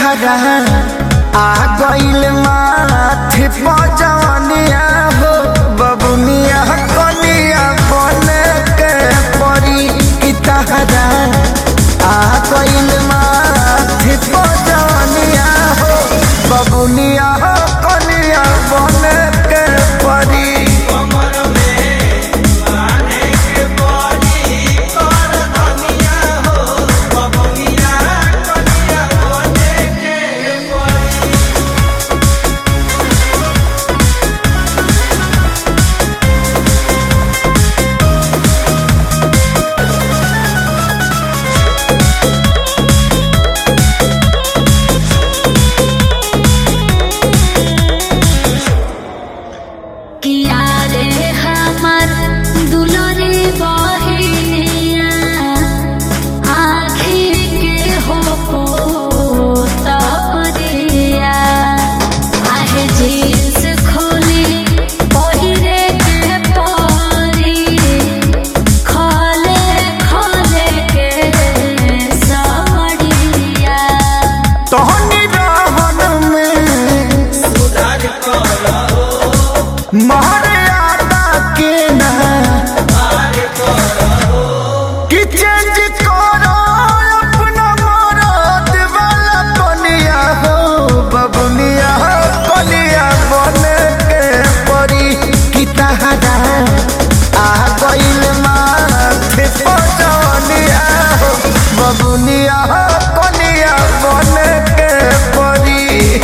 तहरा आ गइल माथे पजवनिया हो बबुनिया कनिया बने के परी की तहरा आ गइल माथे पजवनिया हो बबुनिया कनिया बने के परी किया रे हमर दुलरे बहिनिया आँखी के हो पोतरिया आहे जींस खोली पहिरे के परी खोले खोले के साड़िया तोहनी रहन में मर्यादा के ना कि चेंज करो अपना मरद वाला बनिया हो बबुनिया बनिया बने के परी कि तहरा आ गइल माथे पजनिया हो बबुनिया बनिया बने के परी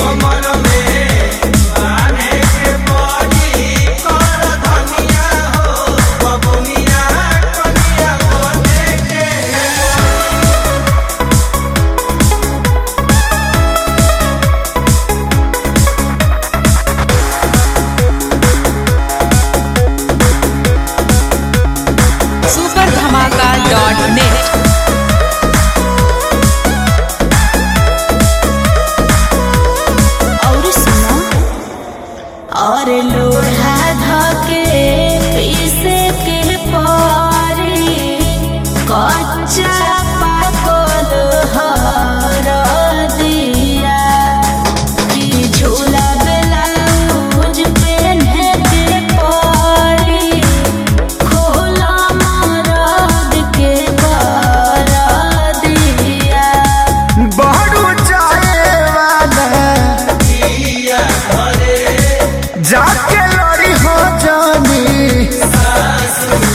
सुपर धमाका डॉट नेट और सुनो और लोढ़ा धके पीसे के पारी कच्चा पाकल हर दिया कि झूला ब्लाउज पहने के पारी खोला मरद के कर दिया बहरू जाए वाला जाके लड़ी हो जानी